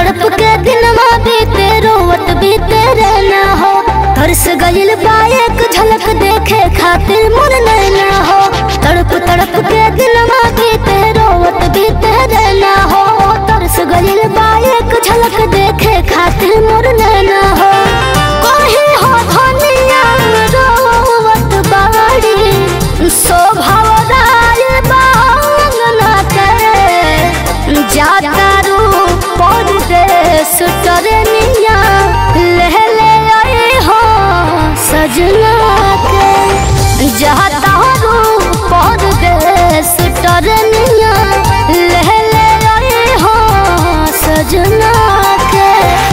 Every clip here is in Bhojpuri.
तड़प के दिन बीते रोवत बीते रहना हो तरस गइल बा एक झलक देखे खातिर मन नैना हो तड़प तड़प के दिन बीते रोवत बीते रहना हो तरस गइल बा एक झलक देखे खातिर मन नैना हो कोही हो धनिया रोवत बाड़ी शोभा राय बांगना के जाता रू परदेश टरनिया ले ले आए हो सजना के जाता रू परदेश टरनिया ले ले आए हो सजना के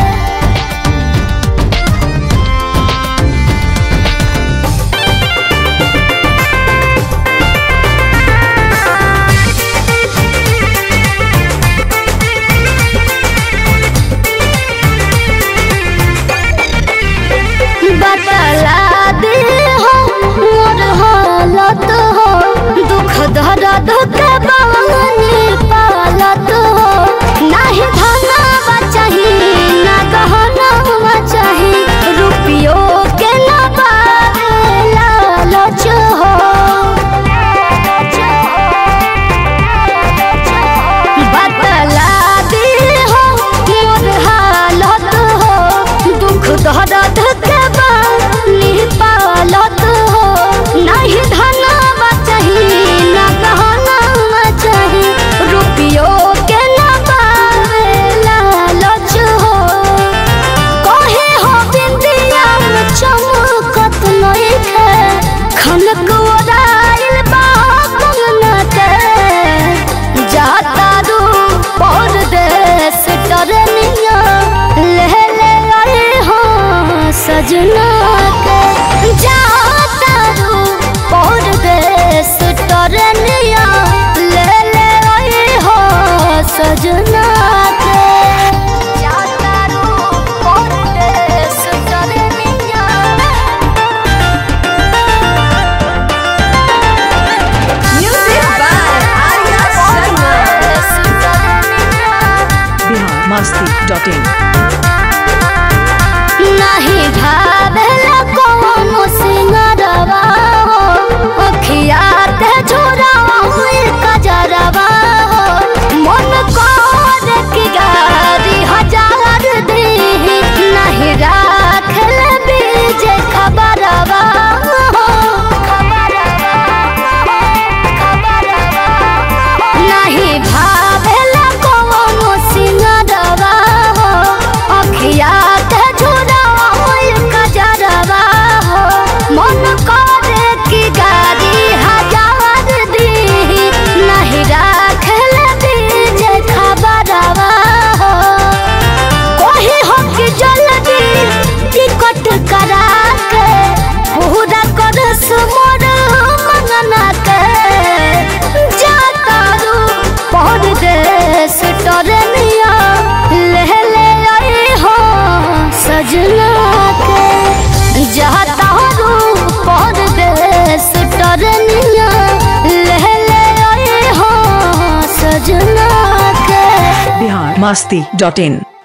बतला दे हो मोर हालत हो दुख दर्द के बानी पालत हो नाही धनवा चाही ना गहनवा चाही रुपियो के ना बारे लालच हो बतला दे हो मोर हालत हो दुख दर्द के बानी पालत हो नहीं धनवा चाही ना गहनवा चाही रुपियो के ना बारे लालच हो कहे हो बिंदिया में चमकत नइखे खनक ओराइल बा कंगना के जाता रू परदेश टरनिया ले ले आए हो सजना के जाता रू परदेश टरनिया ले ले आए हो सजना के जाता रू परदेश टरनिया Music by Arya Sharma. Bihar Masti dot in नहीं भावेला कोनो सिंगरवा हो अखिया ते झोरावा हुई कजरवा हो मन कर की गारी हजार दी नहीं राखल बीज खबरवा हो नहीं भावेला कोनो सिंगरवा हो अखिया ते झोरावा हुई कजरवा हो मन करे की गाड़ी हजार दी नहीं राखल बीज खबरवा हो कोही हो कि जल्दी टिकट करा के पूरा कर मोर मंगना के जाता रू परदेश टरनिया ले ले आए हो सजना के जाता रू परदेश टरनिया ले ले आए हो सजना के बिहार मस्ती डॉट इन